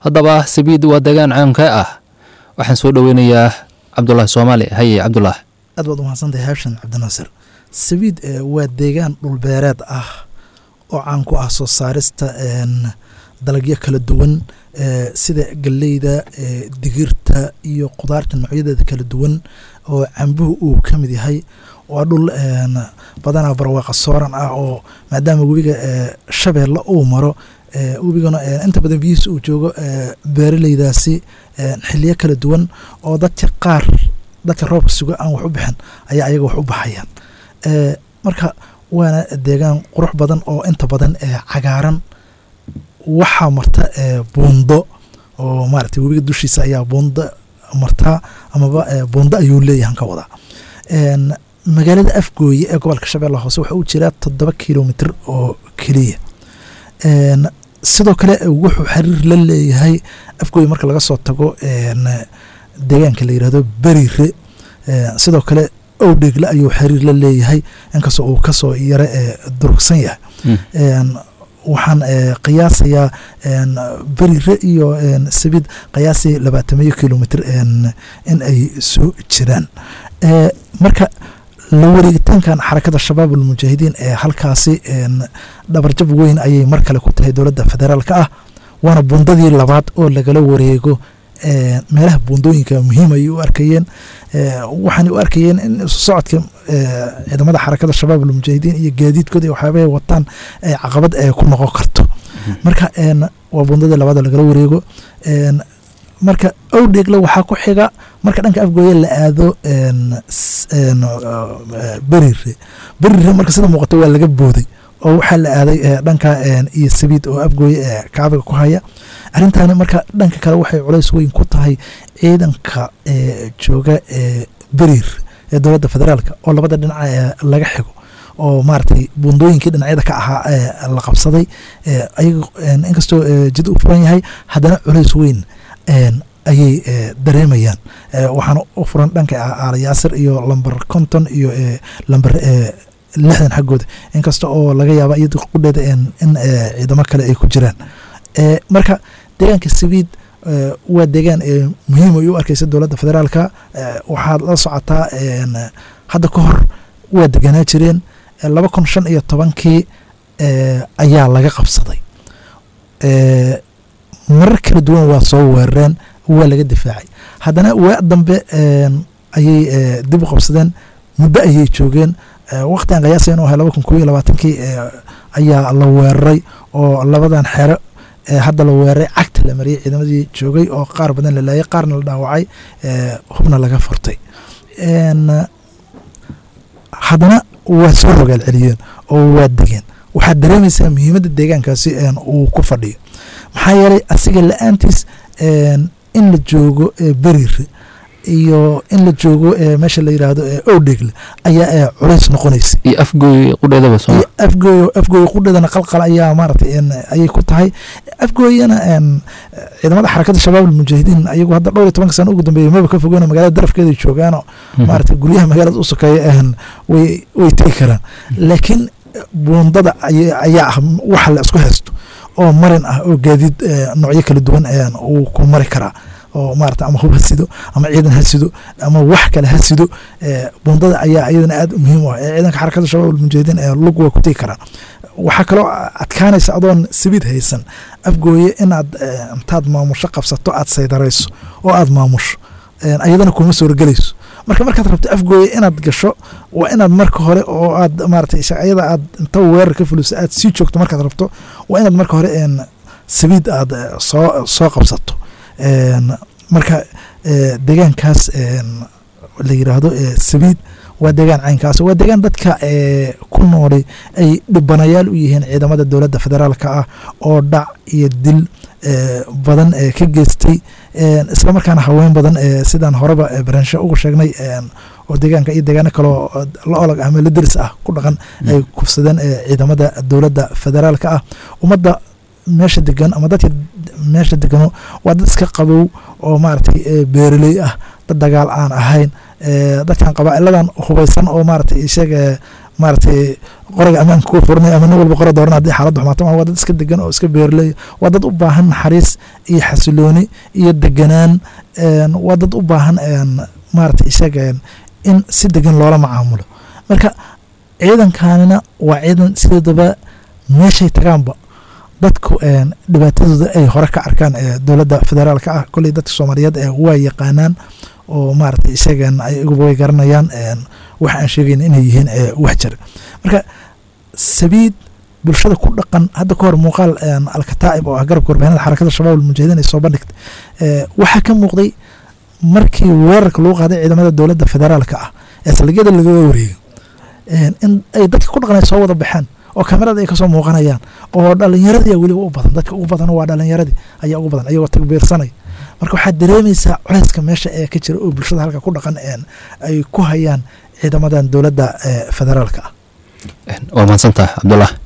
haddaba sabiid waa deegaan caamka ah waxaan soo dhoweynayaa cabdulaahi soomaali haye cabdulaah aad baad umahadsantahay haashan cabdinaasir sabiid waa deegaan dhulbeereed ah oo caan ku ah soo saarista dalagyo kala duwan sida galleyda digirta iyo qudaarta noocyadeeda kala duwan oo cambuhu uu ka mid yahay waa dhul badanaa barwaaqa sooran ah oo maadaama webiga shabeelle uu maro webigana inta badan biyihiis uu joogo beeraleydaasi xiliyo kala duwan oo dadka qaar dadka roobka suga aan wax u bixin ayaa ayaga wax u baxayaan marka waana deegaan qurux badan oo inta badan cagaaran waxaa marta buundo oo maarata webiga dushiisa ayaa buundo martaa amaba buundo ayuu leeyahan ka wadaa magaalada afgooye ee gobolka shabeella hoose waxaa u jiraa toddoba kilomitr oo keliya sidoo kale wuxuu xiriir la leeyahay afgooye marka laga soo tago deegaanka la yirahdo berire sidoo kale owdhegle ayuu xiriir la leeyahay inkastoo uu kasoo yaro durugsan yahay waxaan qiyaasayaa berire iyo sabid qiyaasii labaatamiyo kilomitr in ay soo jiraan marka la wareegitaankan xarakada shabaab almujaahidiin ee halkaasi dhabarjab weyn ayay mar kale ku tahay dowladda federaalka ah waana bundadii labaad oo lagala wareego meelaha buundooyinka muhiim ayay u arkayeen waxaanay u arkayeen in isu socodka ciidamada xarakada shabaab almujaahidiin iyo gaadiidkooda iyo waxyaabahay wataan ay caqabad ku noqon karto marka waa bundadii labaad oo lagala wareego marka owdheegle waxaa ku xiga marka dhanka afgooye la aado berire berire marka sida muuqato waa laga booday oo waxaa la aaday dhanka iyo sabiid oo afgooye kaabiga ku haya arrintaani marka dhanka kale waxay culays weyn ku tahay ciidanka jooga berir ee dowladda federaalka oo labada dhinac laga xigo oo maaragtay buundooyinkii dhinacyada ka ahaa la qabsaday ayaga inkastoo jid u furan yahay haddana culays weyn ayay dareemayaan waxaana u furan dhanka aalayaasir iyo lamber konton iyo lamber lixdan xaggooda inkasta oo laga yaaba iyado qudheeda in ciidamo kale ay ku jiraan marka deegaanka sabiid waa deegaan muhiim ay u arkeysa dowladda federaalka waxaad la socotaa hadda ka hor waa deganaa jireen laba kun shan iyo tobankii ayaa laga qabsaday marar kala duwan waa soo weerareen waa laga difaacay haddana waa dambe ayay dib u qabsadeen muddo ayay joogeen waqtigan qiyaasa inuu ahay laba kun kob iyo labaatankii ayaa la weeraray oo labadan xero hadda la weeraray cagta la mariyay ciidamadii joogay oo qaar badan la laayay qaarna la dhaawacay hubna laga furtay haddana waa soo rogaal celiyeen oo waa degeen waxaad dareemaysaa muhiimadda deegaankaasi uu ku fadhiyo maxaa yeelay asiga la-aantiis in la joogo berire iyo in la joogo meesha la yiraahdo owdhegle ayaa culays noqonaysa iyo afgooy qudheedaba soo afgooy afgooy qudheedana qalqal ayaa maaratay ayay ku tahay afgooyana ciidamada xarakada shabaab almujaahidiin ayagu hadda dhowr iyo tobanka sano ugu dambeeyay maba ka fogeeno magaalada darafkeeda joogaano maaratay guryaha magaalada u sokeeya way way tegi karaan laakiin buundada ayaa ah waxa la isku haysto oo marin ah oo gaadiid noocyo kala duwan uu ku mari karaa oo maarata ama hub ha sido ama ciidan ha sido ama wax kale ha sido buundada ayaa iyadana aad muhiim u ah ee ciidanka xarakada shabaab almujaahidiin ee lug waa ku tegi karaan waxaa kaloo adkaanaysa adoon sabiid haysan afgooye inaad intaad maamusho qabsato aad saydarayso oo aad maamusho ayadana kuma soorgelayso marka markaad rabto afgooye inaad gasho waa inaad marka hore oo aad maarata ayada aad inta weerar ka fuliso aad sii joogto markaad rabto waa inaad marka hore sabiid aad soo soo qabsato marka deegaankaas la yiraahdo sabiid waa deegaan caynkaas waa deegaan dadka ku noolay ay dhibanayaal u yihiin ciidamada dowladda federaalka ah oo dhac iyo dil badan ka geystay islamarkaana haween badan sidaan horeba baraansho ugu sheegnay oo deegaanka iyo deegaano kaloo la olag ah ama la deris ah ku dhaqan ay kufsadeen ciidamada dowladda federaalka ah ummadda meesha degan ama dadka meesha degano waa dad iska qabow oo maaragtay beeraley ah dad dagaal aan ahayn dadkan qabaa'iladan hubaysan oo maaragtay isheeg maaragtay qoriga ammaanka ku furnay ama nin walba qora dooran haddii xaaladdu xumaato waa dad iska degan oo iska beerley waa dad u baahan naxariis iyo xasilooni iyo deganaan waa dad u baahan maaragtay isheeg in si degan loola macaamulo marka ciidankanina waa ciidan sideedaba meeshay tagaanba dadku dhibaatadooda ay hore ka arkaan dowladda federaalka ah kolley dadka soomaaliyeed waa yaqaanaan oo maaragtay isagan ay iguba way garanayaan waxa aan sheegayn inay yihiin wax jira marka sabiid bulshada ku dhaqan hadda ka hor muuqaal alkataa'ib oo ah garabka warbaahinada xarakada shabaab almujaahidiin ay soo bandhigtay waxaa ka muuqday markii weerarka lagu qaaday ciidamada dowladda federaalka ah ee saldhigyada lagaga wareegay in ay dadka ku dhaqan ay soo wada baxeen oo kamerada ay kasoo muuqanayaan oo dhalinyaradii weliba u badan dadka ugu badan waa dhalinyaradii ayaa ugu badan ayagoo tagbiirsanay marka waxaad dareemaysaa culeyska meesha ee ka jira oo bulshada halka ku dhaqan ay ku hayaan ciidamadan dowladda federaalka ah waa mahadsantaha cabdullah